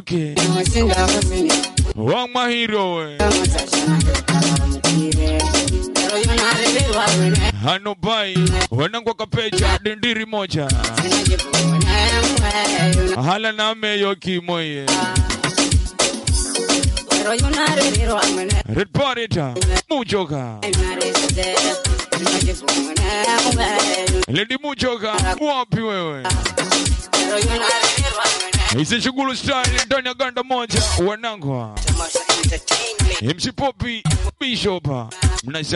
yake wa mahiro we hano bai wanangwa kapecha dindiri moja hala nameyo kimoye red parita muchoka ledi muchoka wapi wewe hizi shughuli style ndani ya ganda moja wanangwa MC Popi Bishop mnasa